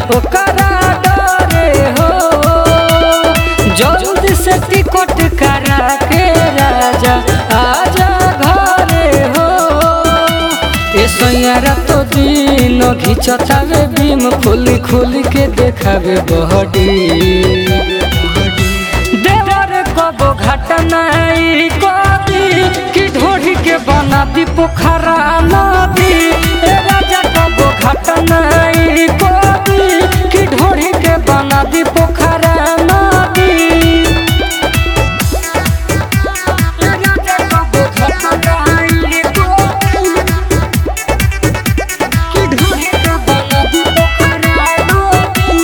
ओकरा डरे हो जल्दी से टिकट करा के राजा आजा घरे हो ए सैयारा तो दिन घिचतावे बीम खुली खुली के देखावे बहडी देवर कबो घटनाई कदी कि ढोढ़ी के बना दी पोखरा नदी ए राजा कबो घटनाई कदी कि ढोढ़ी के बना दी पोखरा नदी ए राजा कबो घटनाई कदी कि ढोढ़ी के बना दी पोखरा नदी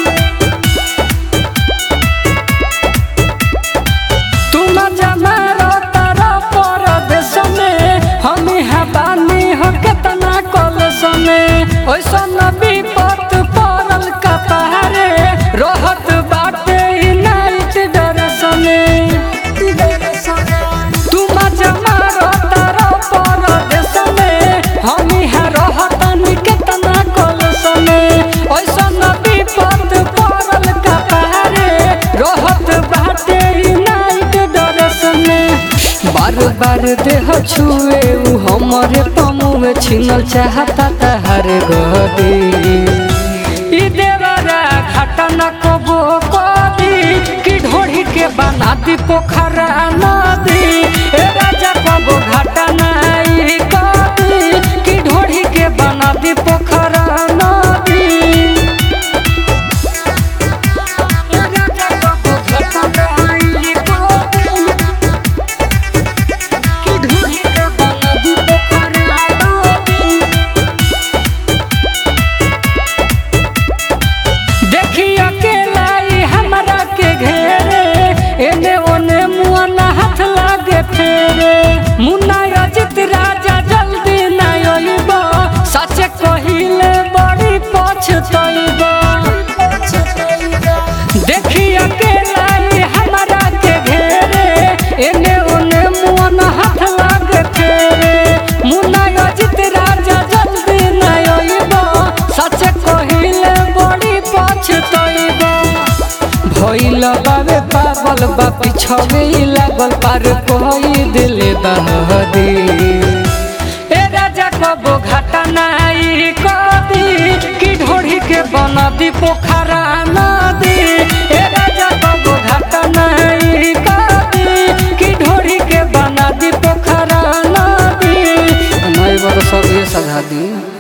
तुम जमारो तारा परदेश में हम यहाँ बानी हो केतना कॉलेज में ओइसा नबी पत पड़ल कपारे रहत बाटे ई नाइट ड्रेस में तुम जमारो तारा परदेश में हम यहाँ रहतनी केतना कॉलेज में ओइसा नबी पत पड़ल कपारे रहत बाटे ई नाइट ड्रेस में बार बार देह छुए उ हमरे पमुए छिनल चाहता तहर गदी ई देवरा घटना कबो कदी कि ढोढ़ी के बना दी पोखरा नदी ए राजा कबो घटना ई कदी कि ढोढ़ी के बना दी पोखरा नदी ए राजा कबो घटना ई कदी कि ढूंढी के बना दी पोखरा नदी देखी अकेला ई हमरा के घेरे एने ओने मुआ ना हाथ लागे फेरे मुन्ना अजित राजा जल्दी ना अइबा सच कहिले बड़ी पछतइबा देखी अकेला ई हमरा के घेरे एने ओने मुआ ना हाथ लागे फेरे मुन्ना अजित राजा जल्दी ना अइबा सच कहिले बड़ी पछतइबा भइल बाबे पागल बा पिछवे ही लागल पार कोई दिल दहदी ए राजा कबो घाटा नाई कदी कि ढोढ़ी के बना दी पोखरा नदी ए राजा कबो घाटा नाई कदी कि ढोढ़ी के बना दी पोखरा नदी नहीं बरस सब ये सधा दी